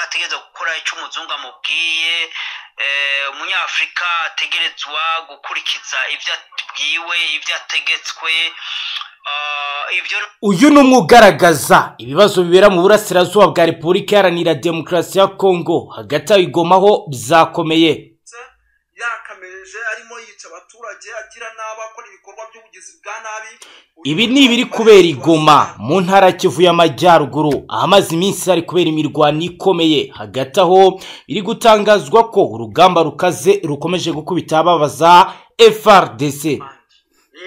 ategerezwa gukora icyo umuzungu amubwiye umunyafurika ategerezwa gukurikiza ibyo atubwiwe ibyo ategetswe uyu ni umwe ugaragaza ibibazo bibera mu burasirazuba bwa repubulika iharanira demokarasi ya kongo hagati aho igomaho byakomeye yakameje arimo yica abaturage agira nabi akora ibikorwa by'ubugizi bwa nabi ibi ni ibiri kubera igoma mu ntara kivuye amajyaruguru ahamaze iminsi hari kubera imirwano ikomeye hagati aho biri gutangazwa ko urugamba rukaze rukomeje gukubita ababaza frdc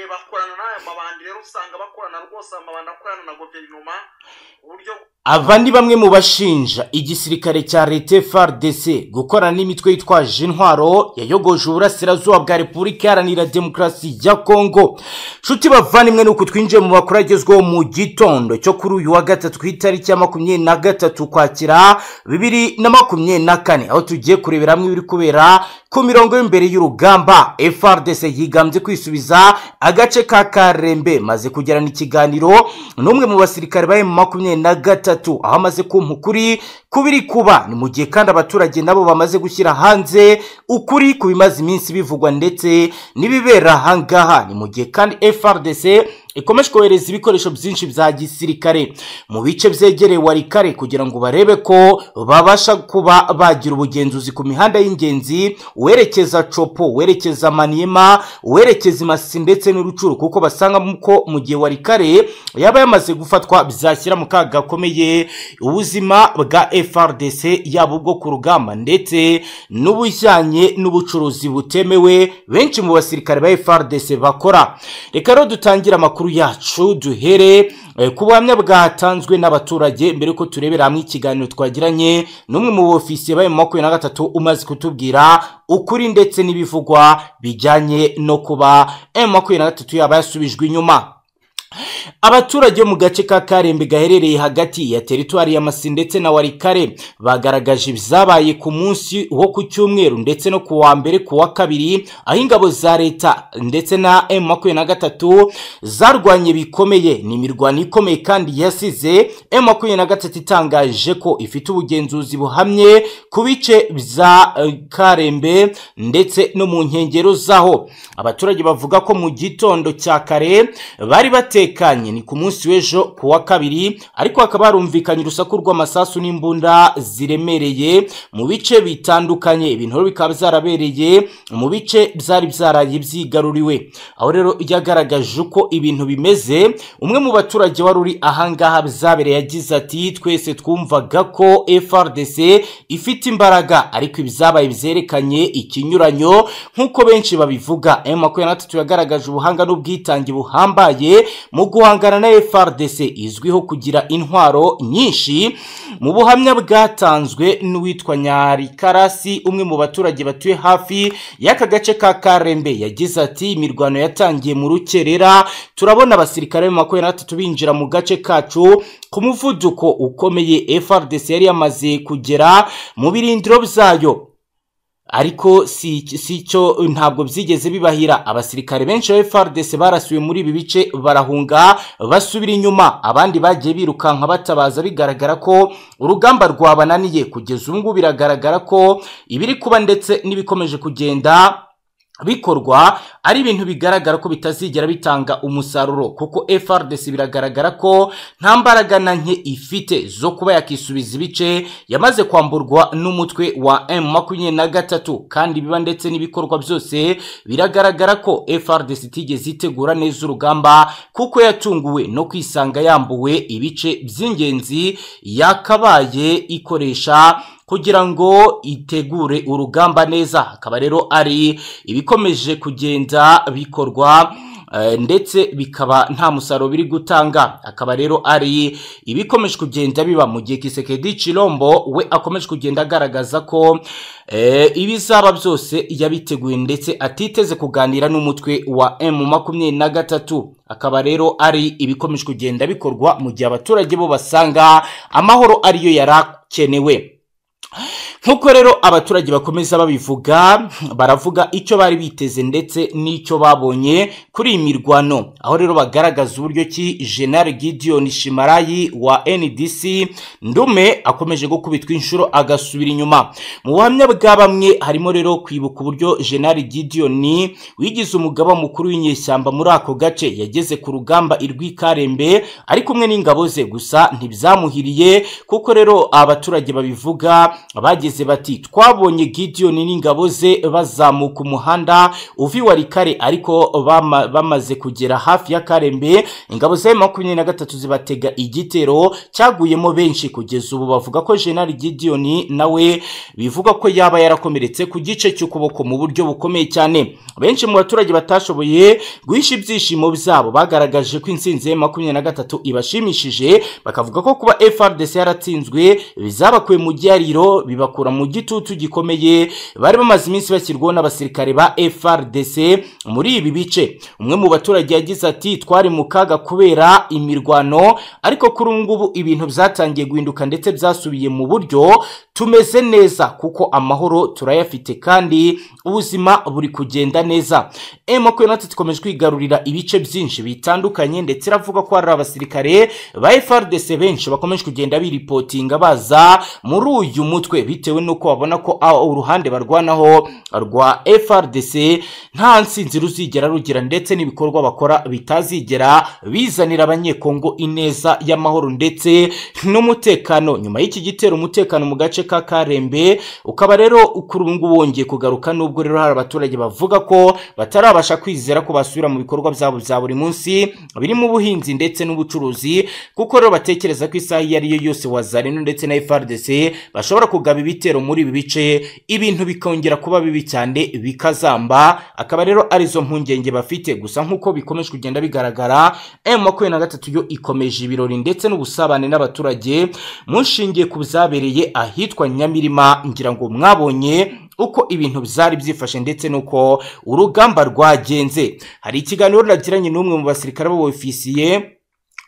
bakorana n'aya mabandi rero usanga bakorana rwose amabandi akorana na guverinoma uburyo aba ni bamwe mu bashinja igisirikare cya leta FARDC gukorana n'imitwe yitwaje intwaro yayogoje uburasirazuba bwa repubulika iharanira demokarasi ya kongo nshuti bavandimwe nuko twinjiye mu makuru agezweho mu gitondo cyo kuri uyu wa gatatu ku itariki ya makumyabiri na gatatu ukwakira bibiri na makumyabiri na kane aho tugiye kurebera hamwe ibiri kubera ku mirongo y'imbere y'urugamba FARDC yigambye kwisubiza agace ka karembe maze kugirana ikiganiro n'umwe mu basirikare bari mu makumyabiri na gatatu gatatu aho amaze kumpa ukuri kubiri kuba ni mu gihe kandi abaturage nabo bamaze gushyira hanze ukuri ku bimaze iminsi bivugwa ndetse n'ibibera ahangaha ni mu gihe kandi frdc ikomeje kohereza ibikoresho byinshi bya gisirikare mu bice byegereye warikare kugira ngo barebe ko babasha kuba bagira ubugenzuzi ku mihanda y'ingenzi uwerekeza copo uwerekeza maniyema uwerekeza imasi ndetse n'urucuru kuko basangamo ko mu gihe warikare yaba yamaze gufatwa byashyira mu kaga gakomeye ubuzima bwa frdc yaba ubwo ku rugamba ndetse n'ubujyanye n'ubucuruzi butemewe benshi mu basirikare ba frdc bakora reka rero dutangire amakuru amakuru yacu duhere ku buhamya bwatanzwe n'abaturage mbere ko turebera hamwe ikiganiro twagiranye n'umwe mu bofisiye bari mu makumyabiri na gatatu umaze kutubwira ukuri ndetse n'ibivugwa bijyanye no kuba emu makumyabiri na gatatu yaba yasubijwe inyuma abaturage bo mu gace ka karembe gaherereye hagati ya teritwari ya masi ndetse na warikare bagaragaje ibyabaye ku munsi wo ku cyumweru ndetse no ku wa mbere ku wa kabiri aho ingabo za leta ndetse na emu makumyabiri na gatatu zarwanye bikomeye ni imirwano ikomeye kandi yasize emu makumyabiri na gatatu itangaje ko ifite ubugenzuzi buhamye ku bice bya karembe ndetse no mu nkengero zaho abaturage bavuga ko mu gitondo cya kare bari bateye batekanye ni ku munsi w'ejo ku wa kabiri ariko hakaba harumvikanye urusaku rw'amasasu n'imbunda ziremereye mu bice bitandukanye ibintu bikaba byarabereye mu bice byari byaraye byigaruriwe aho rero yagaragaje uko ibintu bimeze umwe mu baturage wari uri ahangaha byabereye yagize ati twese twumvaga ko frdc ifite imbaraga ariko ibyabaye byerekanye ikinyuranyo nk'uko benshi babivuga m makumyabiri na gatatu yagaragaje ubuhanga n'ubwitange buhambaye mu guhangana na frdc izwiho kugira intwaro nyinshi mu buhamya bwatanzwe n'uwitwa nyarikarasi umwe mu baturage batuye hafi y'aka gace ka karembe yagize ati imirwano yatangiye mu rukerera turabona abasirikare mu makumyabiri na batatu binjira mu gace kacu ku muvuduko ukomeye frdc yari yamaze kugera mu birindiro byayo ariko si cyo ntabwo byigeze bibahira abasirikare benshi ba frdc barasiwe muri ibi bice barahunga basubira inyuma abandi bagiye birukanka batabaza bigaragara ko urugamba rwabananiye kugeza ubu ngubu biragaragara ko ibiri kuba ndetse n'ibikomeje kugenda bikorwa ari ibintu bigaragara ko bitazigera bitanga umusaruro kuko frdc biragaragara ko nta mbaraga na nke ifite zo kuba yakisubiza ibice yamaze kwamburwa n'umutwe wa m makumyabiri na gatatu kandi biba ndetse n'ibikorwa byose biragaragara ko frdc itigeze itegura neza urugamba kuko yatunguwe no kwisanga yambuwe ibice by'ingenzi yakabaye ikoresha kugira ngo itegure urugamba neza hakaba rero ari ibikomeje kugenda bikorwa ndetse bikaba nta musaruro biri gutanga akaba rero ari ibikomeje kugenda biba mu gihe kisekedi cirombo we akomeje kugenda agaragaza ko ibizaba byose yabiteguye ndetse atiteze kuganira n'umutwe wa emu makumyabiri na gatatu akaba rero ari ibikomeje kugenda bikorwa mu gihe abaturage bo basanga amahoro ariyo yari akenewe nk'uko rero abaturage bakomeza babivuga baravuga icyo bari biteze ndetse n'icyo babonye kuri iyi mirwano aho rero bagaragaza uburyo ki general gideon shimarayi wa ndc ndume akomeje gukubitwa inshuro agasubira inyuma mu buhamya bwa bamwe harimo rero kwibuka uburyo general gideon wigize umugaba mukuru w'inyeshyamba muri ako gace yageze ku rugamba i rwikarembe ari kumwe n'ingabo ze gusa ntibyamuhiriye kuko rero abaturage babivuga bageze bati twabonye Gideon n'ingabo ze bazamuka umuhanda uva iwa rikare ariko bama- bamaze kugera hafi ya karembe ingabo za makumyabiri na gatatu zibatega igitero cyaguyemo benshi kugeza ubu bavuga ko General Gideon nawe bivuga ko yaba yarakomeretse ku gice cy'ukuboko mu buryo bukomeye cyane benshi mu baturage batashoboye guhisha ibyishimo byabo bagaragaje ko insinzi ya makumyabiri na gatatu ibashimishije bakavuga ko kuba FRDC yaratsinzwe bizabakuye mu gihariro bibakura mu gitutu gikomeye bari bamaze iminsi bashyirwaho n'abasirikare ba FRDC muri ibi bice umwe mu baturage yagize ati twari mu kaga kubera imirwano ariko kuri ubu ngubu ibintu byatangiye guhinduka ndetse byasubiye mu buryo tumeze neza kuko amahoro turayafite kandi ubuzima buri kugenda neza emoko natwe tikomeje kwigarurira ibice byinshi bitandukanye ndetse iravuga ko hari abasirikare ba FRDC benshi bakomeje kugenda biripotinga baza muri uyu mutwe bitewe n'uko babona ko ah, uruhande barwanaho rwa FRDC nta nsinzi ruzigera rugira ndetse n'ibikorwa bakora bitazigera bizanira abanyekongo ineza y'amahoro ndetse n'umutekano nyuma y'iki gitero umutekano mu gace ka Karembe ukaba rero kuri ubu ngubu wongeye kugaruka nubwo rero hari abaturage bavuga ko batarabasha kwizera ko basubira mu bikorwa byabo bya buri munsi birimo ubuhinzi ndetse n'ubucuruzi kuko rero batekereza ko isaha iyo ari yo yose wazarino ndetse na FRDC bashobora kugaba ibitero muri ibi bice ibintu bikongera kuba bibi cyane bikazamba akaba rero arizo mpungenge bafite gusa nk'uko bikomeje kugenda bigaragara M makumyabiri na gatatu yo ikomeje ibirori ndetse n'ubusabane n'abaturage mushingiye ku byabereye ahitwa Nyamirima ngira ngo mwabonye uko ibintu byari byifashe ndetse n'uko urugamba rwagenze hari ikiganiro nagiranye n'umwe mu basirikare b'abofisiye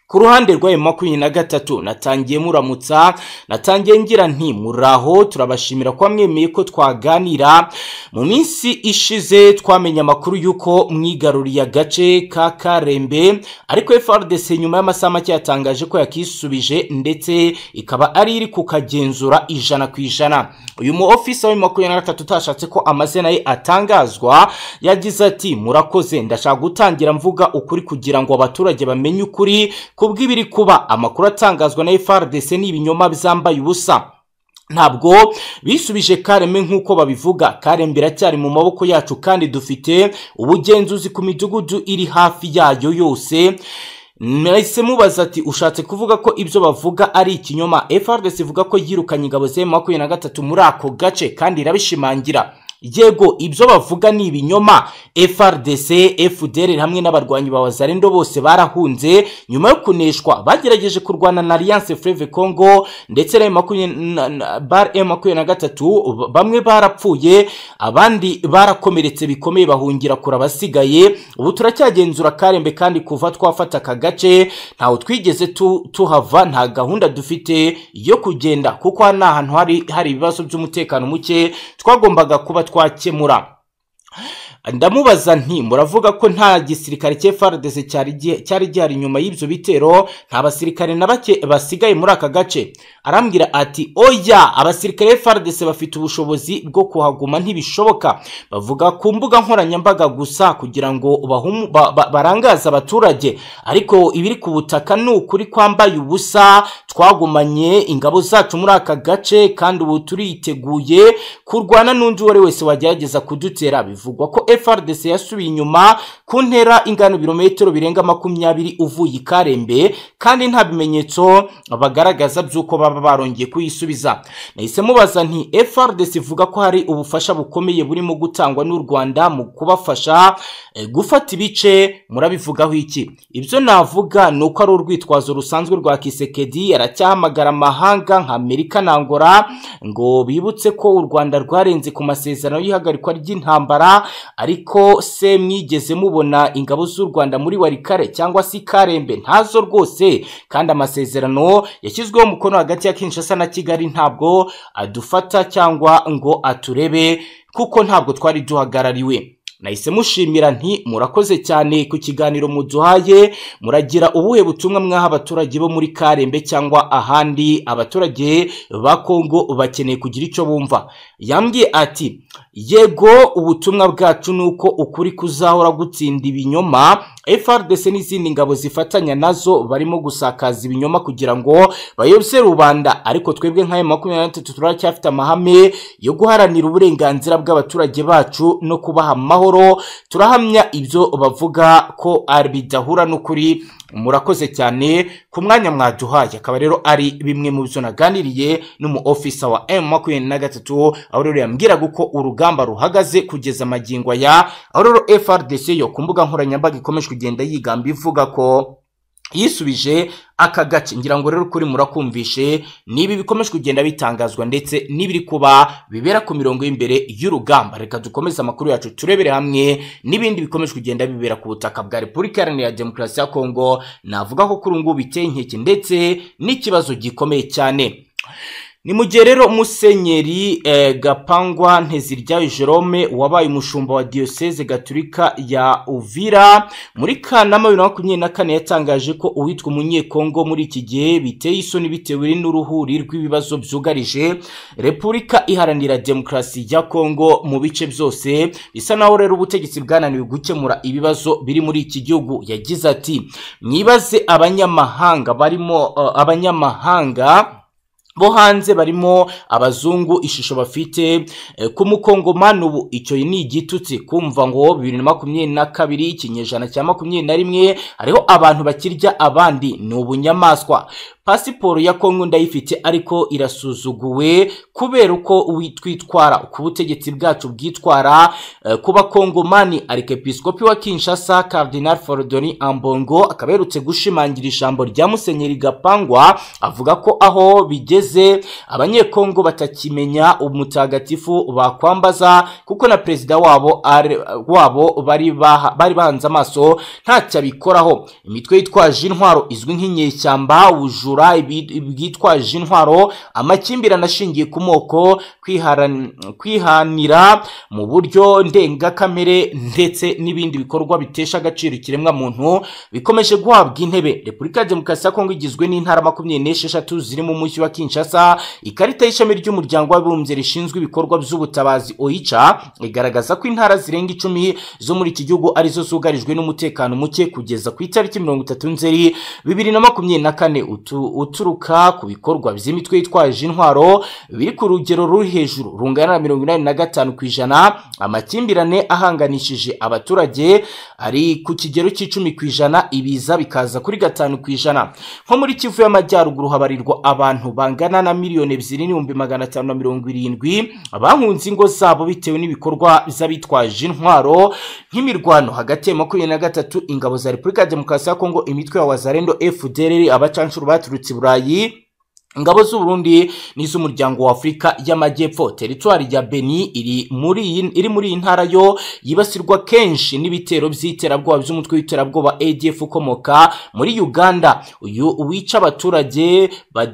ku ruhande rw'ayo makumyabiri na gatatu natangiye muramutsa natangiye ngira nti muraho turabashimira ko mwemeye ko twaganira mu minsi ishize twamenye amakuru y'uko mwigaruriye agace ka karembe ariko FRDC nyuma y'amasaha make yatangaje ko yakisubije ndetse ikaba ari iri kukagenzura ijana ku ijana uyu mu ofisa wa makumyabiri na gatatu utashatse ko amazina ye atangazwa yagize ati murakoze ndashaka gutangira mvuga ukuri kugira ngo abaturage bamenye ukuri kubw'ibiri kuba amakuru atangazwa na FRDC ni ibinyoma byambaye ubusa ntabwo bisubije kareme nk'uko babivuga karembe iracyari mu maboko yacu kandi dufite ubugenzuzi ku midugudu iri hafi yayo yose mwese mubaza ati ushatse kuvuga ko ibyo bavuga ari ikinyoma FRDC ivuga ko yirukanye ingabo za makumyabiri na gatatu muri ako gace kandi irabishimangira yego ibyo bavuga ni ibinyoma FRDC FDL hamwe n'abarwanyi ba Wazarendo bose barahunze nyuma yo kuneshwa bagerageje kurwana na Alliance Fleuve Congo ndetse na makumyabiri na- na- bar makumyabiri na gatatu bamwe barapfuye abandi barakomeretse bikomeye bahungira kure abasigaye ubu turacyagenzura karembe kandi kuva twafata aka gace ntawe twigeze tu- tuhava nta gahunda dufite yo kugenda kuko aha ni ahantu hari hari ibibazo by'umutekano muke twagombaga kuba twakemura ndamubaza nti muravuga ko nta gisirikare cya FARDC cyari gi- cyari gihari nyuma y'ibyo bitero nta basirikare na bake basigaye muri aka gace arambwira ati oya abasirikare FARDC bafite ubushobozi bwo kuhaguma ntibishoboka bavuga ku mbuga nkoranyambaga gusa kugira ngo bahumu- ba- ba- barangaze abaturage ariko ibiri ku butaka ni ukuri kwambaye ubusa twagumanye ingabo zacu muri aka gace kandi ubu turiteguye kurwana n'undi uwo ari wese wagerageza kudutera bivugwa ko FRDC yasubiye inyuma ku ntera ingano ibirometero birenga makumyabiri uvuye i Karembe kandi nta bimenyetso bagaragaza by'uko baba barongeye kuyisubiza nahise mubaza nti FRDC ivuga ko hari ubufasha bukomeye burimo gutangwa n'u Rwanda mu kubafasha eh, gufata ibice murabivugaho iki ibyo navuga ni uko ari urwitwazo rusanzwe rwa Kisekedi aracyahamagara amahanga nka Amerika na Angola ngo bibutse ko u Rwanda rwarenze ku masezerano y'ihagarikwa ry'intambara ariko se mwigeze mubona ingabo z'u rwanda muri warikare cyangwa se i karembe ntazo rwose kandi amasezerano yashyizweho umukono hagati ya kinshasa na kigali ntabwo adufata cyangwa ngo aturebe kuko ntabwo twari duhagarariwe nahise mushimira nti murakoze cyane ku kiganiro muduhaye muragira ubuhe butumwa mwaha abaturage bo muri karembe cyangwa ahandi abaturage ba kongo bakeneye kugira icyo bumva yambwiye ati yego ubutumwa bwacu ni uko ukuri kuzahora gutsinda ibinyoma frdc n'izindi ngabo zifatanya nazo barimo gusakaza ibinyoma kugira ngo bayobye rubanda ariko twebwe nk'aya makumyabiri n'atatu turacyafite amahame yo guharanira uburenganzira bw'abaturage bacu no kubaha amahoro turahamya ibyo bavuga ko ari bidahura n'ukuri murakoze cyane ku mwanya mwaduhaye akaba rero ari bimwe mu byo naganiriye n'umu ofisa wa emu makumyabiri na gatatu aho rero yambwiraga uko urugamba ruhagaze kugeza amagingo aya aho rero frdc yo ku mbuga nkoranyambaga ikomeje kugenda yigamba ivuga ko yisubije aka gace ngira ngo rero kuri murakumvishe nibi bikomeje kugenda bitangazwa ndetse n'ibiri kuba bibera ku mirongo y'imbere y'urugamba reka dukomeze amakuru yacu turebere hamwe n'ibindi bikomeje kugenda bibera ku butaka bwa repubulika iharanira demokarasi ya kongo navuga ko kuri ubu ngubu biteye inkeke ndetse n'ikibazo gikomeye cyane ni mu gihe rero musenyeri gapangwa nteziryayo jerome wabaye umushumba wa diyoseze gaturika ya uvira muri kanama bibiri na makumyabiri na kane yatangaje ko uwitwa umunyekongo muri iki gihe biteye isoni bitewe n'uruhuri rw'ibibazo byugarije repubulika iharanira demokarasi ya kongo mu bice byose bisa naho rero ubutegetsi bwananiwe gukemura ibibazo biri muri iki gihugu yagize ati mwibaze abanyamahanga barimo uh, abanyamahanga bo hanze barimo abazungu ishusho bafite ku mukongomani ubu icyo ni igitutsi kumva ngo bibiri na makumyabiri na kabiri ikinyejana cya makumyabiri na rimwe hariho abantu bakirya abandi ni ubunyamaswa pasiporo ya kongo ndayifite ariko irasuzuguwe kubera uko twitwara uko ubutegetsi bwacu bwitwara ku bakongomani arikepiskopi wa kinshasa cardinal forodoni ambongo akaba aherutse gushimangira ijambo rya musenyeri gapangwa avuga ko aho bigeze abanyekongo batakimenya umutagatifu bakwambaza kuko na perezida wabo ari- wabo bari baha- bari bahanze amaso ntacyo abikoraho imitwe yitwaje intwaro izwi nk'inyeshyamba ubujura ibi- bwitwaje intwaro amakimbirane ashingiye ku moko kwiharan- kwihanira mu buryo ndengakamere ndetse n'ibindi bikorwa bitesha agaciro ikiremwamuntu bikomeje guhabwa intebe repubulika ya demokarasi ya kongo igizwe n'intara makumyabiri n'esheshatu ziri mu mujyi wa kinshasa ikarita y'ishami ry'umuryango w'abibumbye rishinzwe ibikorwa by'ubutabazi oica igaragaza ko intara zirenga icumi zo muri iki gihugu arizo zugarijwe n'umutekano muke kugeza ku itariki mirongo itatu nzeri bibiri na makumyabiri na kane utu- uturuka ku bikorwa by'imitwe yitwaje intwaro biri ku rugero ruri hejuru rungana na mirongo inani na gatanu ku ijana amakimbirane ahanganishije abaturage ari ku kigero cy'icumi ku ijana ibiza bikaza kuri gatanu ku ijana nko muri kivu y'amajyaruguru habarirwa abantu bangana na miliyoni ebyiri n'ibihumbi magana atanu na mirongo irindwi abahunze ingo zabo bitewe n'ibikorwa by'abitwaje intwaro nk'imirwano hagati ya makumyabiri na gatatu ingabo za repubulika ya demokarasi ya kongo imitwe ya wazarendo fdr abacanshuro baturutse i burayi ingabo z'uburundi n'iz'umuryango wa afurika y'amajyepfo teritwari ya beni iri muri iyi- iri muri iyi ntara yo yibasirwa kenshi n'ibitero by'iterabwoba by'umutwe w'iterabwoba adf ukomoka muri uganda uyu wica abaturage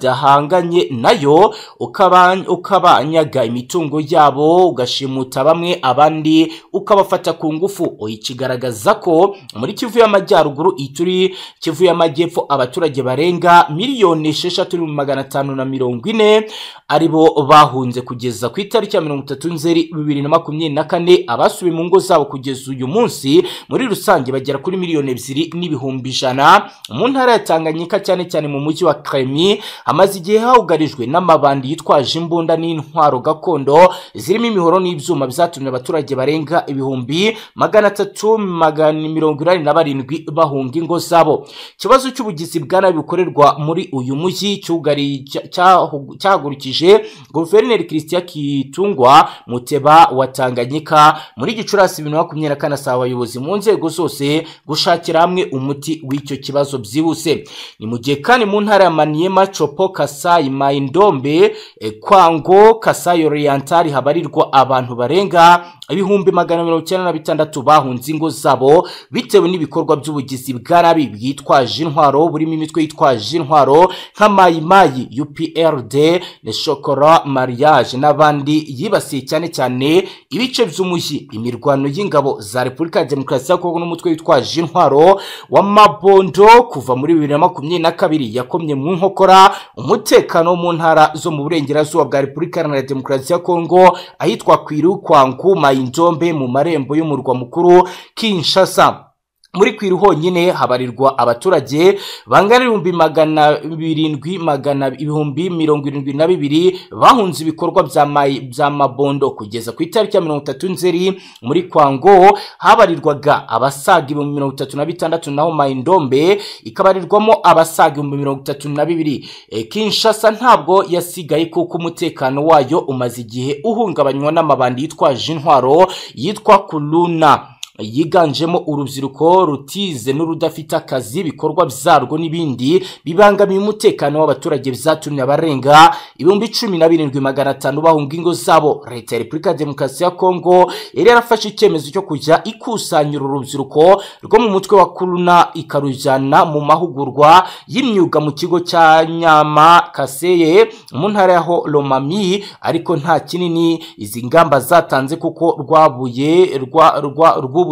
badahanganye nayo ukaba- ukabanyaga imitungo yabo ugashimuta bamwe abandi ukabafata ku ngufu uyikigaragaza ko muri kivu y'amajyaruguru ituri kivu y'amajyepfo abaturage barenga miliyoni esheshatu n'ibihumbi magana atanu na mirongo ine aribo bahunze kugeza ku itariki ya mirongo itatu nzeri bibiri na makumyabiri na kane abasubiye mu ngo zabo kugeza uyu munsi muri rusange bagera kuri miliyoni ebyiri n'ibihumbi ijana mu ntara ya tanganyika cyane cyane mu mujyi wa kremi hamaze igihe hawugarijwe n'amabandi yitwaje imbunda n'intwaro gakondo zirimo imihoro n'ibyuma byatumye abaturage barenga ibihumbi magana atatu magana mirongo inani na barindwi bahunga ingo zabo ikibazo cy'ubugizi bwa nabi bukorerwa muri uyu mujyi cyugari- cya- cyahu- cyahagurukije guverineri christian kitungwa muteba wa tanganyika muri gicurasi bibiri na makumyabiri na kane asaba abayobozi mu nzego zose gushakira hamwe umuti w'icyo kibazo byihuse ni mu gihe kandi mu ntara ya maniema copo kasayi mayindombe eh, kwango kasayi orientali habarirwa abantu barenga ibihumbi magana mirongo icyenda na bitandatu bahunze ingo zabo bitewe n'ibikorwa by'ubugizi bwa nabi bwitwaje intwaro burimo imitwe yitwaje intwaro nka mayimayi uprd na shokora mariage n'abandi yibasiye cyane cyane ibice by'umujyi imirwano y'ingabo za repubulika ya demokarasi ya kongo n'umutwe witwaje intwaro wa mabondo kuva muri bibiri na makumyabiri na kabiri yakomye mu nkokora umutekano wo mu ntara zo mu burengerazuba bwa repubulika iharanira demokarasi ya kongo ahitwa kwiru kwangu mayindombe mu marembo y'umurwa mukuru kinshasa muri kwiru honyine habarirwa abaturage bangana ibihumbi magana birindwi magana ibihumbi mirongo irindwi na bibiri bahunze ibikorwa bya mayi- bya mabondo kugeza ku itariki ya mirongo itatu nzeri muri kwango habarirwaga abasaga ibihumbi mirongo itatu na bitandatu naho mayindombe ikabarirwamo abasaga ibihumbi mirongo itatu na bibiri E, kinshasa ntabwo yasigaye kuko umutekano wayo umaze igihe uhungabanywa n'amabandi yitwaje intwaro yitwa kuruna yiganjemo urubyiruko rutize n'urudafite akazi ibikorwa byarwo n'ibindi bibangamiye umutekano w'abaturage byatumye abarenga ibihumbi cumi na birindwi magana atanu bahunga ingo zabo leta ya repubulika ya demokarasi ya kongo yari yarafashe icyemezo cyo kujya ikusanya uru rubyiruko rwo mu mutwe wa kuruna ikarujyana mu mahugurwa y'imyuga mu kigo cya nyama kaseye mu ntara ya ho- romami ariko nta kinini izi ngamba zatanze kuko rwabuye rwa- rwa- rwubuye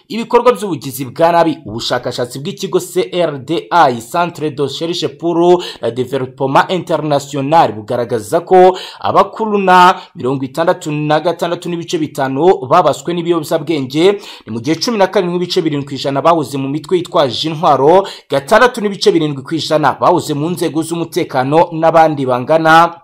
ibikorwa by'ubugizi bwa nabi ubushakashatsi bw'ikigo crdi centre de recherche pour la developement international bugaragaza ko abakuruna mirongo itandatu na gatandatu n'ibice bitanu babaswe n'ibiyobyabwenge ni mu gihe cumi na karindwi n'ibice birindwi ku ijana bahoze mu mitwe yitwaje intwaro gatandatu n'ibice birindwi ku ijana bahoze mu nzego z'umutekano n'abandi bangana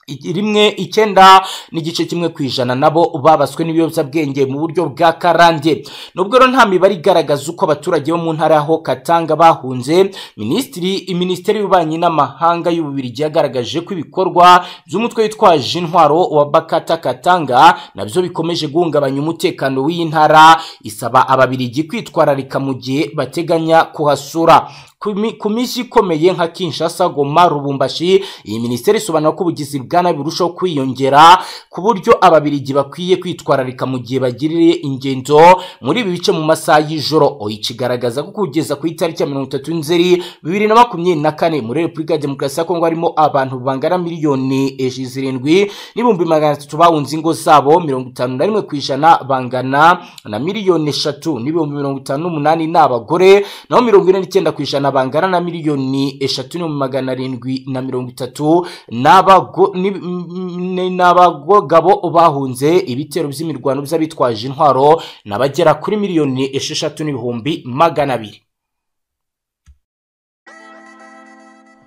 I- rimwe icyenda n'igice kimwe ku ijana nabo babaswe n'ibiyobyabwenge mu buryo bwa karande nubwo rero nta mibare igaragaza uko abaturage bo mu ntara yaho katanga bahunze minisitiri minisiteri y'ububanyi n'amahanga y'ububirigi yagaragaje ko ibikorwa by'umutwe witwaje intwaro wa bakata katanga nabyo bikomeje guhungabanya umutekano w'iyi ntara isaba ababirigi kwitwararika mu gihe bateganya kuhasura ku mi- ku minsi ikomeye nka kinshasa goma rubumbashi iyi minisiteri isobanura ko ubugizi bwa nabi burushaho kwiyongera ku buryo ababirigi bakwiye kwitwararika mu gihe bagiriye ingendo muri ibi bice mu masaha y'ijoro oyica igaragaza ko kugeza ku itariki ya mirongo itatu nzeri bibiri na makumyabiri na kane muri repubulika ya demokarasi ya kongo harimo abantu bangana miliyoni eji- zirindwi n'ibihumbi magana atatu bahunze ingo zabo mirongo itanu na rimwe ku ijana bangana na miliyoni eshatu n'ibihumbi mirongo itanu n'umunani ni abagore naho mirongo ine n'icyenda ku ijana bangana na miliyoni eshatu n'ibihumbi magana arindwi na mirongo itatu n'abago- ni- ni- n'abagabo bahunze ibitero by'imirwano by'abitwaje intwaro n'abagera kuri miliyoni esheshatu n'ibihumbi magana abiri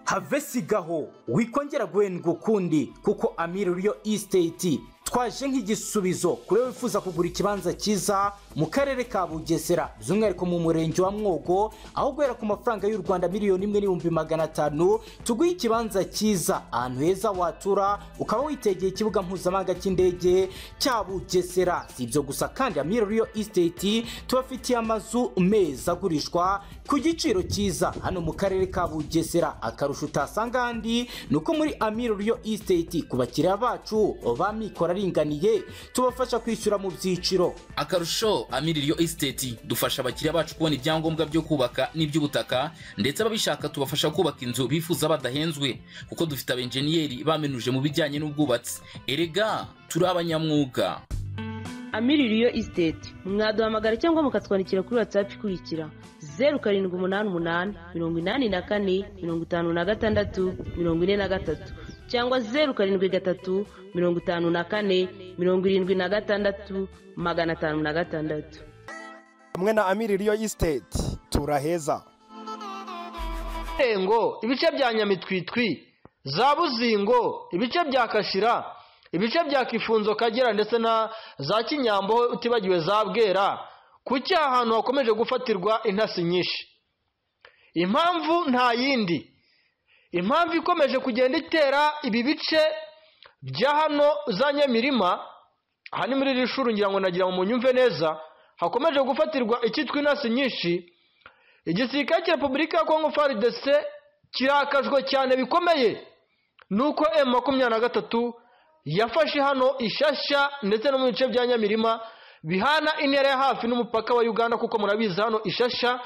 have sigaho wikongera guhendwa ukundi kuko amiri riyo isiteti twaje nk'igisubizo kuri wowe wifuza kugura ikibanza cyiza mu karere ka bugesera by'umwihariko mu murenge wa mwogo aho guhera ku mafaranga y'u rwanda miliyoni imwe n'ibihumbi magana atanu tuguhe ikibanza cyiza ahantu heza watura ukaba witegeye ikibuga mpuzamahanga cy'indege cya bugesera si ibyo gusa kandi amiri riyo isiteti tubafitiye amazu meza agurishwa ku giciro cyiza hano mu karere ka bugesera akarusho utasanga ahandi ni uko muri amiro riyo isiteti ku bakiriya bacu ba mikoro aringaniye tubafasha kwishyura mu byiciro akarusho amiririyo esiteti dufasha abakiriya bacu kubona ibyangombwa byo kubaka n'iby'ubutaka ndetse ababishaka tubafasha kubaka inzu bifuza badahenzwe kuko dufite abenjeniyeri bamenuje mu bijyanye n'ubwubatsi erega turi abanyamwuga amiririyo isiteti mwaduhamagara cyangwa mukatwandikira kuri watsapu ikurikira zeru karindwi umunani umunani mirongo inani na kane mirongo itanu na gatandatu mirongo ine na gatatu cyangwa zeru karindwi gatatu mirongo itanu na kane mirongo irindwi na gatandatu magana atanu na gatandatu hamwe na amiri riyo isiteti turaheza nyaburengo ibice bya nyamitwitwi za buzingo ibice bya kashira ibice bya kifunzo kagera ndetse na za kinyambo utibagiwe za bwera kuki aha hantu hakomeje gufatirwa intasi nyinshi impamvu nta yindi impamvu ikomeje kugenda itera ibi bice bya hano za nyamirima aha ni muri iri shuri ngira ngo nagira ngo munyumve neza hakomeje gufatirwa icyitwa inasi nyinshi igisirikare cya repubulika ya kongo frdc kirakajwe cyane bikomeye nuko emu makumyabiri na gatatu yafashe hano ishashya ndetse no mu bice bya nyamirima bihana intera ya hafi n'umupaka wa uganda kuko murabizi hano ishashya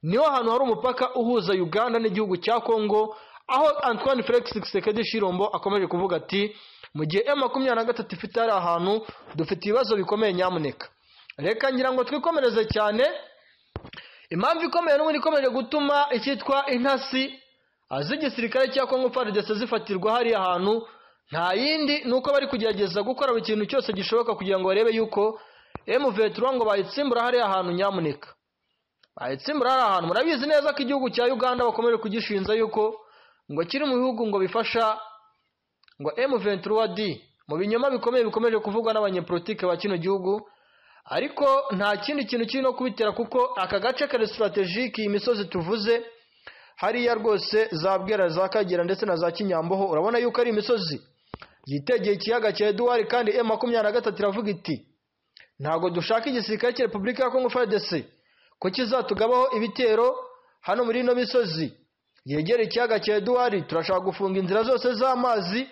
niho hantu hari umupaka uhuza uganda n'igihugu cya kongo aho antoine felix sekedi shirombo akomeje kuvuga ati mu gihe emu makumyabiri na gatatu ifite hari ahantu dufite ibibazo bikomeye nyamuneka reka ngira ngo twikomereze cyane impamvu ikomeye n'ubundi ikomeje gutuma icyitwa intasi z'igisirikare cya kongo fardese zifatirwa hariya hantu nta yindi ni uko bari kugerageza gukora buri kintu cyose gishoboka kugira ngo barebe yuko emuvetura ngo bayitsimbura hariya hantu nyamuneka bayitsimbura hariya hantu murabizi neza ko igihugu cya uganda bakomeje kugishinza yuko ngo kiri mu bihugu ngo bifasha ngo emuventura di mu binyoma bikomeye bikomeje kuvugwa n'abanyepolitike ba kino gihugu ariko nta kindi kintu kiri no kubitera kuko aka gace kari sitarategike iyi misozi tuvuze hariya rwose za bwera za kagera ndetse na za kinyamboho urabona yuko ari imisozi yitegeye ikiyaga cya eduwari kandi emu makumyabiri na gatatu iravuga iti ntabwo dushaka igisirikare cya repubulika ya kongo fadese ko kizatugabaho ibitero hano muri ino misozi yegera ikiyaga cya eduwari turashaka gufunga inzira zose z'amazi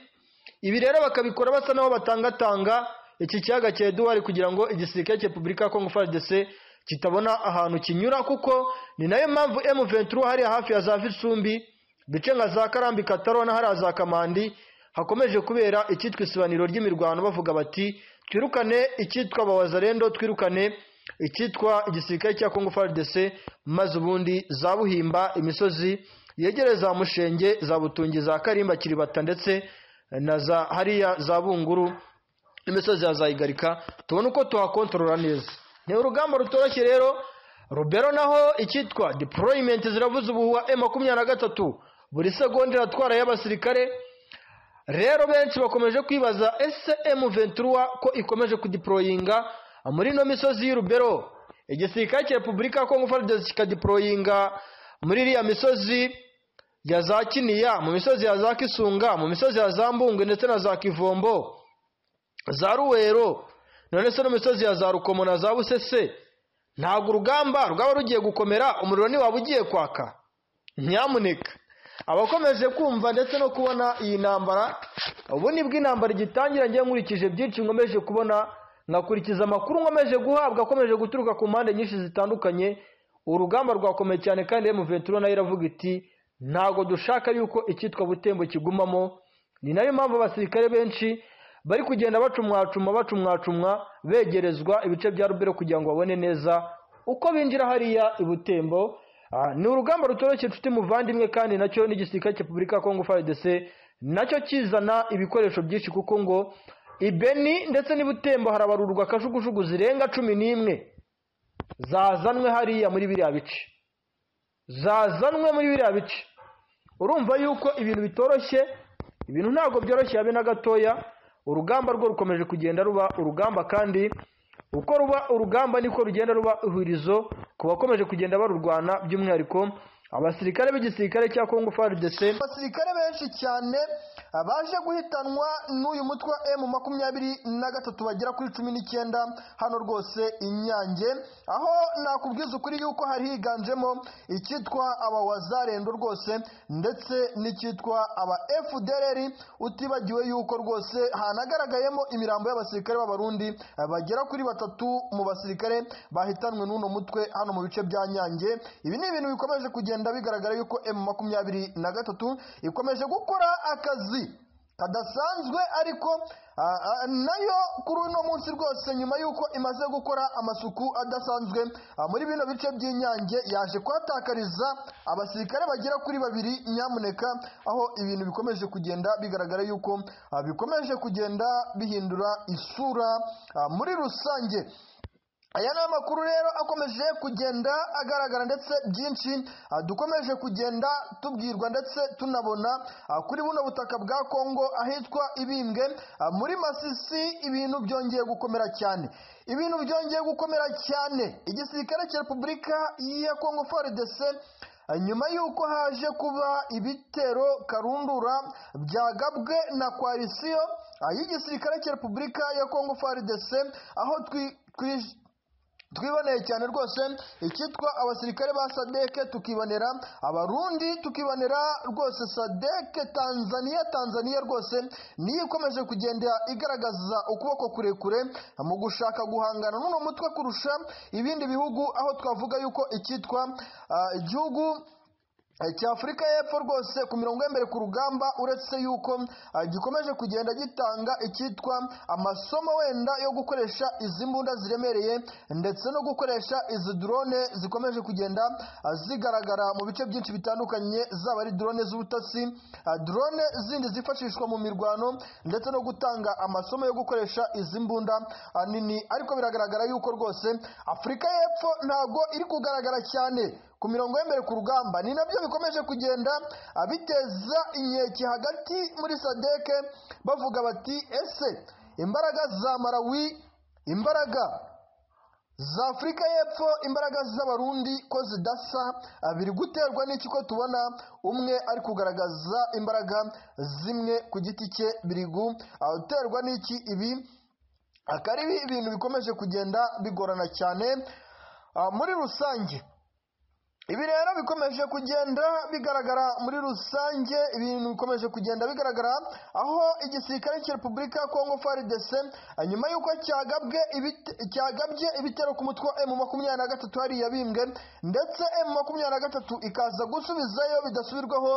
ibi rero bakabikora basa n'aho batangatanga iki kiyaga cya eduwari kugira ngo igisirikare cya repubulika ya kongo fadese kitabona ahantu kinyura kuko ni nayo mpamvu emu venturu hariya hafi ya za visumbi bice nka za karambi kataro na hariya za kamandi hakomeje kubera icyitwa isibaniro ry'imirwano bavuga bati twirukane icyitwa bawazarendo twirukane icyitwa igisirikare cya kongo fardc maze ubundi za buhimba imisozi yegereye za mushenge za butungi za karimba kiribata ndetse na za hariya za bunguru imisozi ya za igarika tubone uko tuhakontorora neza ni urugamba rutoroshye rero rubero naho icyitwa deployment ziravuze ubuhuha e makumyabiri na gatatu buri segonda iratwara y'abasirikare rero benshi bakomeje kwibaza ese emu ventura ko ikomeje kudiporoyinga muri ino misozi y'urubero igisirikare cya repubulika ya kongo fardesi kikadiporoyinga muri iriya misozi ya za kiniya mu misozi ya za kisunga mu misozi ya za mbungwe ndetse na za kivombo za ruwero none se n'imisozi ya za rukomo na za busese ntabwo urugamba rwaba rugiye gukomera umuriro ntiwaba ugiye kwaka nyamuneka abakomeje kumva ndetse no kubona iyi ntambara ubu ni bw'intambara igitangira ngiye nkurikije byinshi nkomeje kubona nkakurikiza amakuru nkomeje guhabwa akomeje guturuka ku mpande nyinshi zitandukanye urugamba rwakomeye cyane kandi emuventuro nayo iravuga iti ntabwo dushaka yuko icyitwa butembo kigumamo ni nayo mpamvu abasirikare benshi bari kugenda bacumwacuma bacumwacumwa begerezwa ibice bya rubero kugira ngo babone neza uko binjira hariya ibutembo ni urugamba rutoroshye inshuti muvandimwe kandi nacyo n'igisirikare cya repubulika ya kongo frdc nacyo kizana ibikoresho byinshi kuko ngo ibeni ndetse n'ibutembo harabarurwa akajugujugu zirenga cumi n'imwe zazanwe hariya muri biriya bice zazanwe muri biriya bice urumva yuko ibintu bitoroshye ibintu ntabwo byoroshye habe na gatoya urugamba rwo rukomeje kugenda ruba urugamba kandi uko ruba urugamba niko rugenda ruba ihurizo ku bakomeje kugenda barurwana by'umwihariko abasirikare b'igisirikare cya kongo frdc abasirikare benshi cyane baje guhitanwa n'uyu mutwe wa emu makumyabiri na gatatu bagera kuri cumi n'icyenda hano rwose inyange aho nakubwiza ukuri yuko hari higanjemo icyitwa aba wazarendo rwose ndetse n'icyitwa aba fdrr utibagiwe yuko rwose hanagaragayemo imirambo y'abasirikare b'abarundi bagera kuri batatu mu basirikare bahitanwe n'uno mutwe hano mu bice bya nyange ibi ni ibintu bikomeje kugenda bigaragara yuko emu makumyabiri na gatatu ikomeje gukora akazi kadasanzwe ariko nayo kuri uno munsi rwose nyuma y'uko imaze gukora amasuku adasanzwe muri bino bice by'inyange yaje kuhatakariza abasirikare bagera kuri babiri nyamuneka aho ibintu bikomeje kugenda bigaragara yuko bikomeje kugenda bihindura isura muri rusange aya ni amakuru rero akomeje kugenda agaragara ndetse byinshi dukomeje kugenda tubwirwa ndetse tunabona kuri buno butaka bwa kongo ahitwa ibimbwe muri masisi ibintu byongeye gukomera cyane ibintu byongeye gukomera cyane igisirikare cya repubulika ya kongo frdc nyuma y'uko haje kuba ibitero karundura byagabwe na koalisiyo ah, y'igisirikare cya repubulika ya kongo frdc aho twi- twi- twiboneye cyane rwose icyitwa abasirikare ba sadeke tukibonera abarundi tukibonera rwose sadeke tanzania tanzania rwose niyo ikomeje kugenda igaragaza ukuboko kurekure mu gushaka guhangana n'uno mutwe kurusha ibindi bihugu aho twavuga yuko icyitwa ah, igihugu cy'afurika y'epfo rwose ku mirongo y'embere ku rugamba uretse yuko ah, gikomeje kugenda gitanga icyitwa amasomo wenda yo gukoresha izi mbunda ziremereye ndetse no gukoresha izi drone zikomeje kugenda ah, zigaragara mu bice byinshi bitandukanye zaba ari drone z'ubutasi ah, drone zindi zifashishwa mu mirwano ndetse no gutanga amasomo yo gukoresha izi mbunda ah, nini ariko biragaragara yuko rwose afurika y'epfo ntabwo iri kugaragara cyane ku mirongo y'embere ku rugamba ni nabyo bikomeje kugenda ah, biteza inkeke hagati muri sadeke bavuga bati ese imbaraga za marawi imbaraga za afurika y'epfo imbaraga z'abarundi ko zidasa ah, biri guterwa n'iki ko tubona umwe ari kugaragaza imbaraga zimwe ku giti cye biri guterwa n'iki ibi akaba ari ibintu bikomeje kugenda bigorana cyane Ah, muri rusange ibi rero bikomeje kugenda bigaragara muri rusange ibintu bikomeje kugenda bigaragara aho igisirikare cya repubulika ya kongo frdc ah, nyuma y'uko cyagabwe ibite- cyagabye ibitero ku mutwe wa emu makumyabiri na gatatu hariya bimbwe ndetse emu makumyabiri na gatatu ikaza gusubizayo bidasubirwaho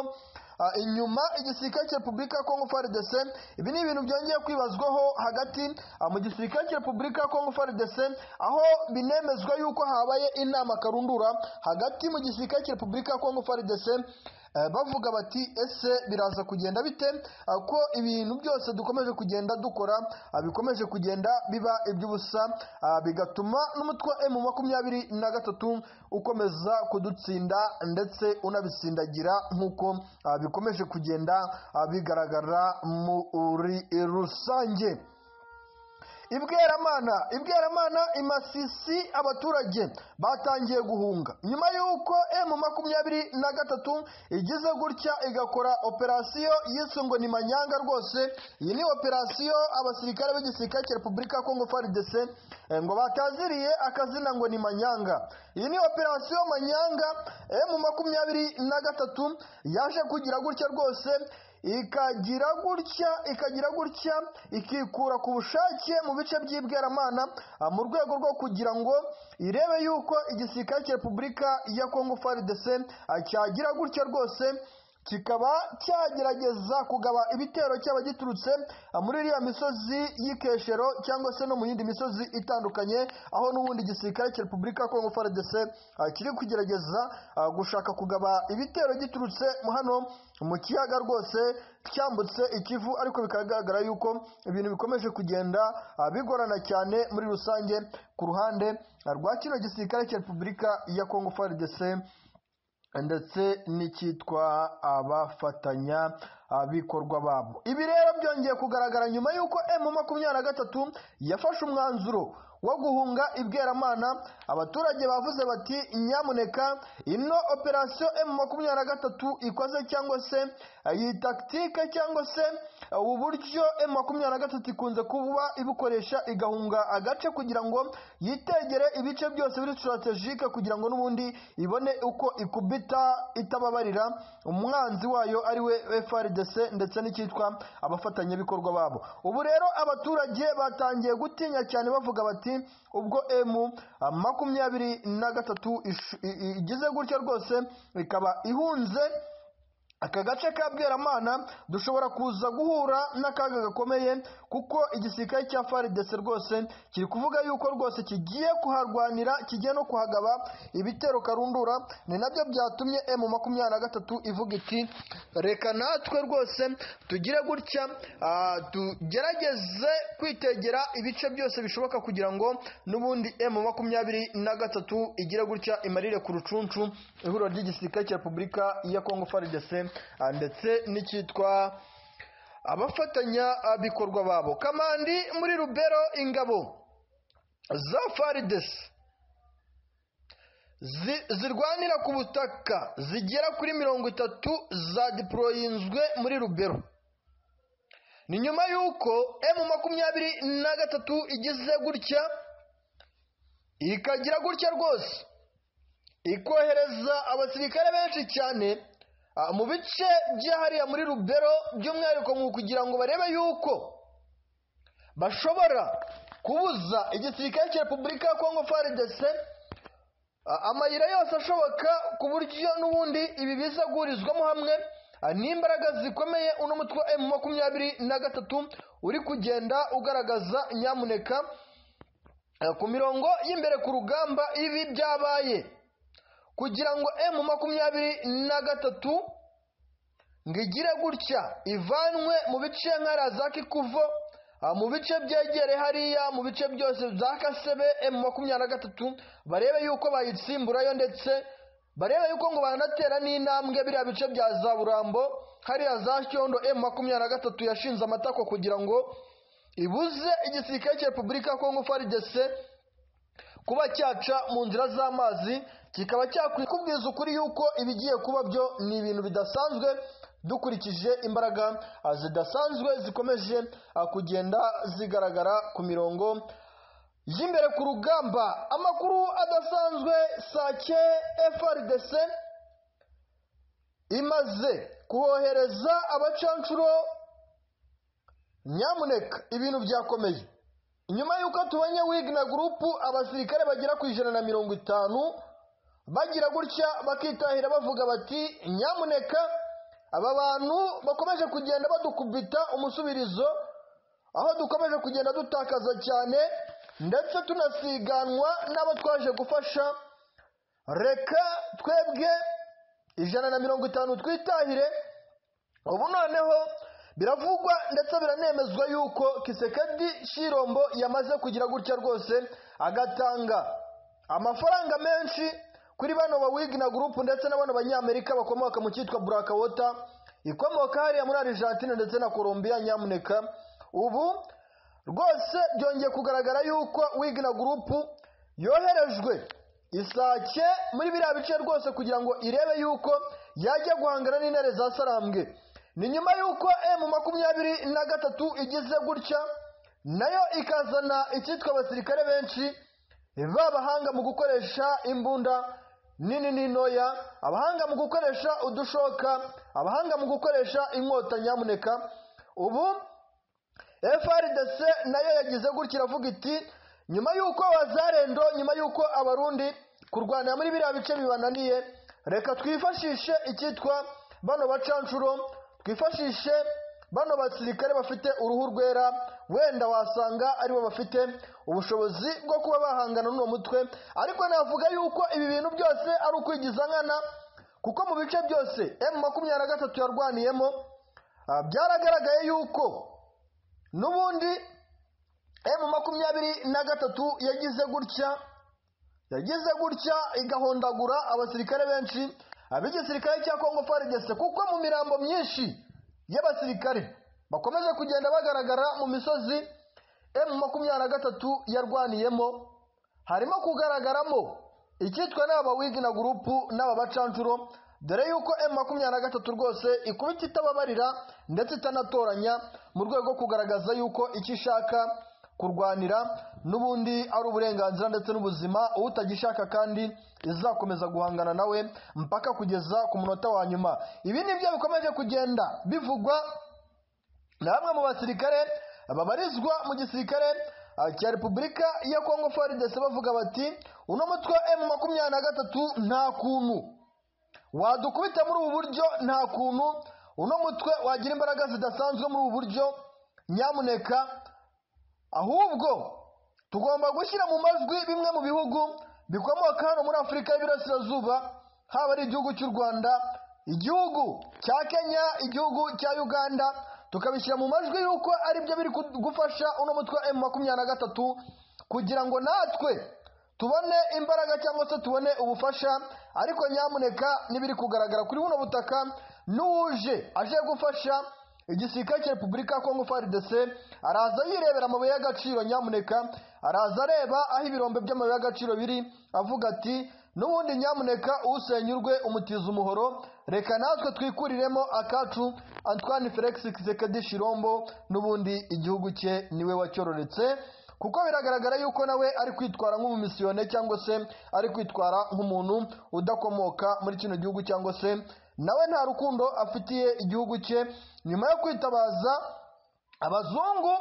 Ah, inyuma igisirikare cya repubulika ya kongo frdc ibi ni ibintu byongeye kwibazwaho hagati ah, mu gisirikare cya repubulika ya kongo frdc aho binemezwa yuko habaye inama karundura hagati mu gisirikare cya repubulika ya kongo frdc eh, bavuga bati ese biraza kugenda bite Ah, ko ibintu byose dukomeje kugenda dukora ah, bikomeje kugenda biba iby'ubusa ah, bigatuma n'umutwe wa emu makumyabiri na gatatu ukomeza kudutsinda ndetse unabisindagira nk'uko ah, bikomeje kugenda ah, bigaragara muri rusange ibweramana ibweramana imasisi abaturage batangiye guhunga nyuma y'uko emu makumyabiri na gatatu igize gutya igakora operasiyo yiswe ngo ni manyanga rwose iyi ni operasiyo abasirikare b'igisirikare cya repubulika ya kongo frdc eh, ngo bataziriye akazina ngo ni manyanga iyi ni operasiyo manyanga emu makumyabiri na gatatu yaje kugira gutya rwose ikagira gutya ikagira gutya ikikura ku bushake mu bice by'ibweramana ah, mu rwego rwo kugira ngo irebe yuko igisirikare cya repubulika ya kongo frdc ah, cyagira gutya rwose kikaba cyagerageza kugaba ibitero cyaba giturutse ah, muri iriya misozi y'ikeshero cyangwa se no mu yindi misozi itandukanye aho n'ubundi igisirikare cya repubulika ya kongo frdc ah, kiri kugerageza ah, gushaka kugaba ibitero giturutse hano mu kiyaga rwose cyambutse ikivu ariko bikagaragara yuko ibintu bikomeje kugenda ah, bigorana cyane muri rusange ku ruhande ah, rwa kino gisirikare cya repubulika ya kongo frdc ndetse n'icyitwa abafatanya abikorwa babo ibi rero byongeye kugaragara nyuma y'uko emu makumyabiri na gatatu yafashe umwanzuro wo guhunga ibweramana abaturage bavuze bati nyamuneka ino operasiyo emu makumyabiri na gatatu ikoze cyangwa se eh, iyi takitike cyangwa se eh, ubu buryo emu makumyabiri na gatatu ikunze kuba ibukoresha igahunga agace kugira ngo yitegere ibice byose biri sitarategike kugira ngo n'ubundi ibone uko ikubita itababarira umwanzi wayo ari we frdc ndetse n'icyitwa abafatanyabikorwa babo ubu rero abaturage batangiye gutinya cyane bavuga bati ubwo emu ah, makumyabiri na gatatu ish- i- i- igize gutya rwose ikaba ihunze aka gace ka bweramana dushobora kuza guhura n'akaga gakomeye kuko igisirikare cya frdc rwose kiri kuvuga yuko rwose kigiye kuharwanira kigiye no kuhagaba ibitero karundura ni nabyo byatumye emu makumyabiri na gatatu ivuga iti reka natwe rwose tugire gutya ah, tugerageze kwitegera ibice byose bishoboka kugira ngo n'ubundi emu makumyabiri na gatatu igire gutya imarire ku rucuncu ihuriro ry'igisirikare cya repubulika ya kongo frdc ah, ndetse n'icyitwa abafatanya abikorwa babo kamandi muri rubero ingabo za fardesi zi- zirwanira ku butaka zigera kuri mirongo itatu za diporoyinzwe muri rubero ni nyuma y'uko emu makumyabiri na gatatu igize gutya ikagira gutya rwose ikohereza abasirikare benshi cyane ah, mu bice by'ahariya muri rubero by'umwihariko mu kugira ngo barebe yuko bashobora kubuza igisirikare cya repubulika ya kongo faridese Ah, amayira yose ashoboka ku buryo n'ubundi ibi biza guhurizwamo hamwe ah, n'imbaraga zikomeye uno mutwe wa emu makumyabiri na gatatu uri kugenda ugaragaza nyamuneka ah, ku mirongo y'imbere ku rugamba ibi byabaye kugira ngo emu makumyabiri na gatatu ngo igire gutya ivanwe mu bice nk'ariya za kikuvo ah, mu bice byegereye hariya mu bice byose za kasebe emu makumyabiri na gatatu barebe yuko bayitsimburayo ndetse barebe yuko ngo banatera n'intambwe biriya bice bya za burambo hariya za cyondo emu makumyabiri na gatatu yashinze amatako kugira ngo ibuze igisirikare cya repubulika ya kongo faridese kuba cyaca mu nzira z'amazi kikaba cyakubwiza ukuri yuko ibigiye kuba byo ni ibintu bidasanzwe dukurikije imbaraga ah, zidasanzwe zikomeje ah, kugenda zigaragara ku mirongo y'imbere ku rugamba amakuru adasanzwe sake frdc imaze kohereza abacanshuro nyamuneka ibintu byakomeye nyuma y'uko tubonye wigna gurupu abasirikare bagera ku ijana na mirongo itanu bagira gutya bakitahira bavuga bati nyamuneka aba bantu bakomeje kugenda badukubita umusubirizo aho dukomeje kugenda dutakaza cyane ndetse tunasiganwa n'abo twaje gufasha reka twebwe ijana na mirongo itanu twitahire ubu noneho biravugwa ndetse biranemezwa yuko kisekedi shirombo yamaze kugira gutya rwose agatanga amafaranga menshi kuri bano ba wigina gurupu ndetse na bano banyamerika bakomoka mu cyitwa burakawota ikomoka hariya muri argentine ndetse na colombia nyamuneka ubu rwose byongeye kugaragara yuko wigina gurupu yoherejwe isake muri biriya bice rwose kugira ngo irebe yuko yajya guhangana n'intare za sarambwe ni nyuma y'uko emu makumyabiri na gatatu igize gutya nayo ikazana icyitwa abasirikare benshi babahanga mu gukoresha imbunda nini n'intoya abahanga mu gukoresha udushoka abahanga mu gukoresha inkota nyamuneka ubu frdc nayo yagize gutya iravuga iti nyuma y'uko abazarendo nyuma y'uko abarundi kurwanira muri biriya bice bibananiye reka twifashishe icyitwa bano bacanshuro twifashishe bano basirikare bafite uruhu rwera wenda wasanga aribo bafite ubushobozi bwo kuba bahangana n'uwo mutwe ariko navuga yuko ibi bintu byose ari ukwigiza nkana kuko mu bice byose emu makumyabiri na gatatu yarwaniyemo ah, byaragaragaye yuko n'ubundi emu makumyabiri na gatatu yagize gutya yagize gutya igahondagura abasirikare benshi ab'igisirikare cya kongo faridese kuko mu mirambo myinshi y'abasirikare bakomeje kugenda bagaragara mu misozi emu makumyabiri na gatatu yarwaniyemo harimo kugaragaramo icyitwa n'aba wigina gurupu n'aba bacanshuro dore yuko emu makumyabiri na gatatu rwose ikubita itababarira ndetse itanatoranya mu rwego rwo kugaragaza yuko icyo ishaka kurwanira n'ubundi ari uburenganzira ndetse n'ubuzima utagishaka kandi izakomeza guhangana nawe mpaka kugeza ku munota wa nyuma ibi ni byo bikomeje kugenda bivugwa na bamwe mu basirikare babarizwa mu gisirikare ah, cya repubulika ya kongo faridese bavuga bati uno mutwe wa emu makumyabiri na gatatu nta kuntu wadukubita muri ubu buryo nta kuntu uno mutwe wagira imbaraga zidasanzwe muri ubu buryo nyamuneka ahubwo tugomba gushyira mu majwi bimwe mu bihugu bikomoka hano muri afurika y'iburasirazuba haba ari igihugu cy'u rwanda igihugu cya kenya igihugu cya uganda tukabishyira mu majwi y'uko ari byo biri ku- gufasha uno mutwe wa emu makumyabiri na gatatu kugira ngo natwe tubone imbaraga cyangwa se tubone ubufasha ariko nyamuneka n'ibiri kugaragara kuri buno butaka n'uwuje aje gufasha igisirikare cya repubulika ya kongo frdc araza yirebera amabuye y'agaciro nyamuneka araza areba aho ibirombe by'amabuye y'agaciro biri avuga ati n'ubundi nyamuneka usenyurwe umutiza umuhoro reka natwe twikuriremo akacu antoine felix kisekedi shirombo n'ubundi igihugu cye niwe wacyororetse kuko biragaragara yuko nawe ari kwitwara nk'umumisiyone cyangwa se ari kwitwara nk'umuntu udakomoka muri kino gihugu cyangwa se nawe nta rukundo afitiye igihugu cye nyuma yo kwitabaza abazungu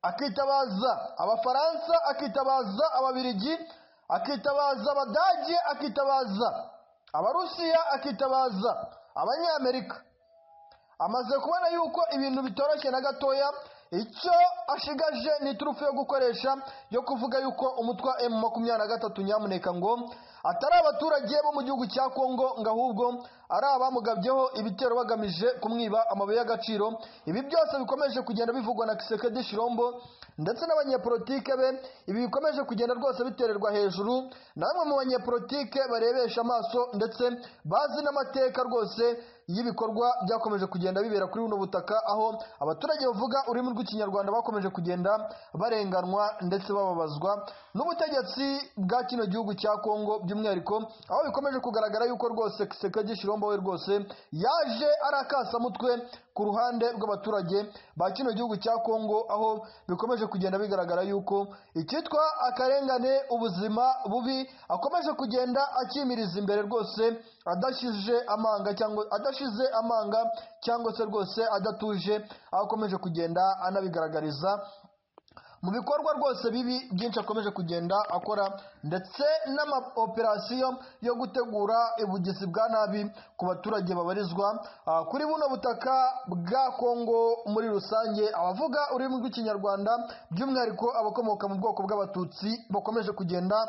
akitabaza abafaransa akitabaza ababirigi akitabaza abadage akitabaza abarusiya akitabaza abanyamerika amaze kubona yuko ibintu bitoroshye na gatoya icyo ashigaje ni iturufu yo gukoresha yo kuvuga yuko umutwa emu makumyabiri na gatatu nyamuneka ngo atari abaturage bo mu gihugu cya kongo ngo ahubwo ari abamugabyeho ibitero bagamije kumwiba amabuye y'agaciro ibi byose bikomeje kugenda bivugwa na kisekedi shirombo ndetse n'abanyepolitike be ibi bikomeje kugenda rwose bitererwa hejuru na bamwe mu banyepolitike barebesha amaso ndetse bazi n'amateka rwose y'ibikorwa byakomeje kugenda bibera kuri buno butaka aho abaturage bavuga ururimi rw'ikinyarwanda bakomeje kugenda barenganwa ndetse bababazwa n'ubutegetsi bwa kino gihugu cya kongo by'umwihariko aho bikomeje kugaragara yuko rwose kisekedi shirombo we rwose yaje ari akasamutwe ku ruhande rw'abaturage ba kino gihugu cya kongo aho bikomeje kugenda bigaragara yuko icyitwa akarengane ubuzima bubi akomeje kugenda akimiriza imbere rwose adashije amanga cyangwa adashize amanga cyangwa se rwose adatuje aho akomeje kugenda anabigaragariza mu bikorwa rwose bibi byinshi akomeje kugenda akora ndetse n'amaoperasiyo yo gutegura ubugizi bwa nabi ku baturage babarizwa ah, kuri buno butaka bwa kongo muri rusange abavuga ururimi rw'ikinyarwanda by'umwihariko abakomoka mu bwoko bw'abatutsi bakomeje kugenda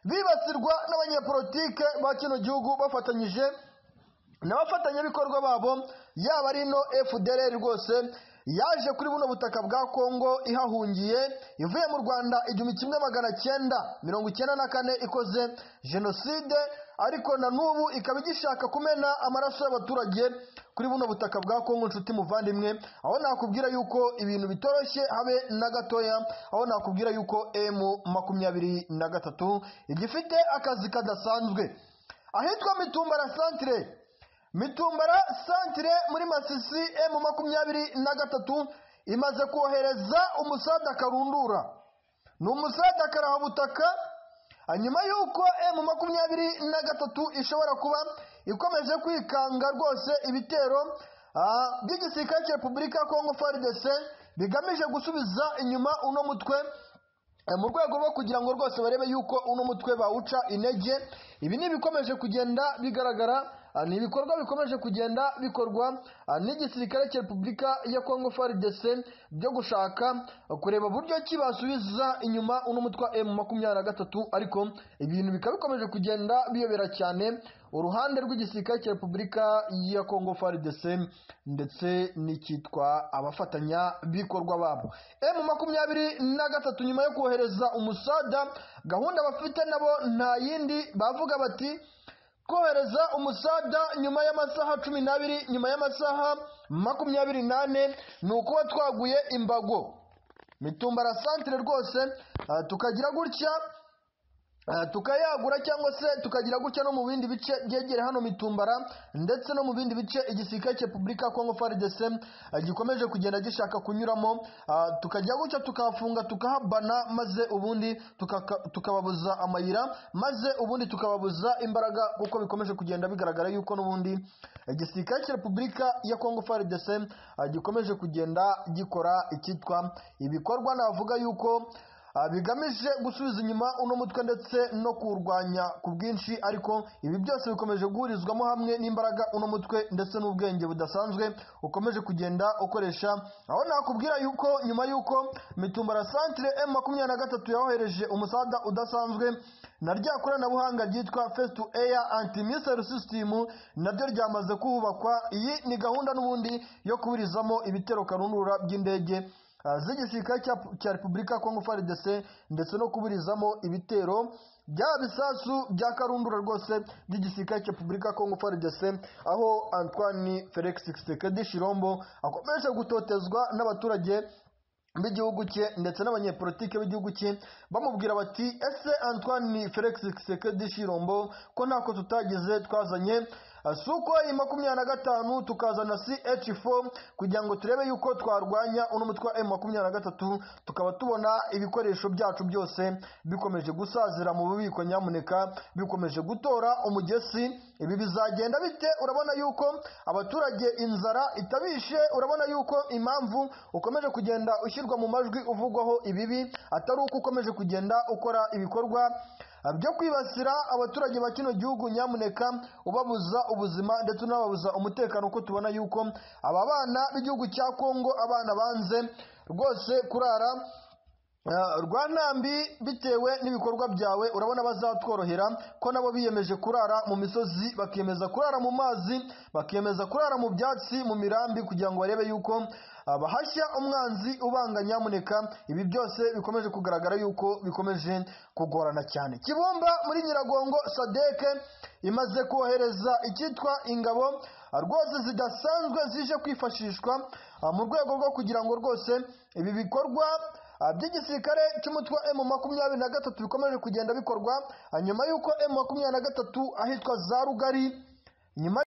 bibasirwa n'abanyepolitike ba kino gihugu bafatanyije n'abafatanyabikorwa babo yaba ari ino fdr rwose yaje kuri buno butaka bwa kongo ihahungiye ivuye mu rwanda igihumbi kimwe magana cyenda mirongo icyenda na kane ikoze jenoside ariko na n'ubu ikaba igishaka kumena amaraso y'abaturage kuri buno butaka bwa kongo nshuti muvandimwe aho nakubwira yuko ibintu bitoroshye habe na gatoya aho nakubwira yuko emu makumyabiri na gatatu igifite akazi kadasanzwe ahitwa mitumba la santire mitumbara santire muri masisi emu makumyabiri na gatatu imaze kohereza umusada karundura ni umusada karahabutaka nyuma y'uko emu makumyabiri na gatatu ishobora kuba ikomeje kwikanga rwose ibitero ah, by'igisirikare cya repubulika ya kongo frdc bigamije gusubiza inyuma uno mutwe Eh, mu rwego rwo kugira ngo rwose barebe yuko uno mutwe bawuca intege ibi ni ibikomeje kugenda bigaragara ah, ni ibikorwa bikomeje kugenda bikorwa ah, n'igisirikare cya repubulika ya kongo frdc byo gushaka ah, kureba buryo ki basubiza inyuma uno mutwe m makumyabiri na gatatu ariko ibintu bikaba bikomeje kugenda biyobera cyane uruhande rw'igisirikare cya repubulika ya kongo frdc ndetse n'icyitwa abafatanyabikorwa babo m makumyabiri na gatatu nyuma yo kohereza umusada gahunda bafite nabo nta yindi bavuga bati kohereza umusada nyuma y'amasaha cumi n'abiri nyuma y'amasaha makumyabiri n'ane ni ukuba twaguye imbago mitumbara santire rwose ah, tukagira gutya Ah, tukayagura cyangwa se tukagira gutya no mu bindi bice byegere hano mitumbara ndetse no mu bindi bice igisirikare cya repubulika ya kongo frdc ah, gikomeje kugenda gishaka kunyuramo ah, tukajya gutya tukahafunga tukahabana maze ubundi tukaka- tukababuza amayira maze ubundi tukababuza imbaraga kuko bikomeje kugenda bigaragara yuko n'ubundi igisirikare cya repubulika ya kongo frdc ah, gikomeje kugenda gikora icyitwa ibikorwa navuga yuko Ah, bigamije gusubiza inyuma uno mutwe ndetse no kuwurwanya ku bwinshi ariko ibi byose bikomeje guhurizwamo hamwe n'imbaraga uno mutwe ndetse n'ubwenge budasanzwe ukomeje kugenda ukoresha aho nakubwira yuko nyuma y'uko mitumbara santire m makumyabiri na gatatu yohereje umusada udasanzwe na rya koranabuhanga ryitwa face to air anti missile system naryo ryamaze kuhubakwa iyi ni gahunda n'ubundi yo kuburizamo ibitero karundura by'indege Ah, z'igisirikare cya cya repubulika ya kongo frdc ndetse no kuburizamo ibitero bya bisasu bya karundura rwose by'igisirikare cya repubulika ya kongo frdc aho antoine felix kisekedi shirombo akomeje gutotezwa n'abaturage b'igihugu cye ndetse n'abanyepolitike b'igihugu cye bamubwira bati ese antoine felix kisekedi shirombo ko ntako tutagize twazanye si uko iyi makumyabiri na gatanu tukazana ch4 kugira ngo turebe yuko twarwanya uno mutwe wa m makumyabiri na gatatu tukaba tubona ibikoresho byacu byose bikomeje gusazira mu bubiko nyamuneka bikomeje gutora umugesi ibi bizagenda bite urabona yuko abaturage inzara itabishe urabona yuko impamvu ukomeje kugenda ushyirwa mu majwi uvugwaho ibibi atari uko ukomeje kugenda ukora ibikorwa byo kwibasira abaturage ba kino gihugu nyamuneka ubabuza ubuzima ndetse unababuza umutekano kuko tubona yuko aba bana b'igihugu cya kongo abana banze rwose kurara Eh, rwa ntambi bitewe n'ibikorwa byawe urabona bazatworohera ko nabo biyemeje kurara mu misozi bakiyemeza kurara mu mazi bakiyemeza kurara mu byatsi mu mirambi kugira ngo barebe yuko ah, bahashya umwanzi ubanga nyamuneka ibi byose bikomeje kugaragara yuko bikomeje kugorana cyane kibumba muri nyiragongo sadeke imaze kohereza icyitwa ingabo ah, rwose zidasanzwe zije kwifashishwa ah, mu rwego rwo kugira ngo rwose ibi bikorwa Ah, by'igisirikare cy'umutwe wa makumyabiri na gatatu bikomeje kugenda bikorwa ah, nyuma y'uko M makumyabiri na gatatu ahitwa za rugari nyuma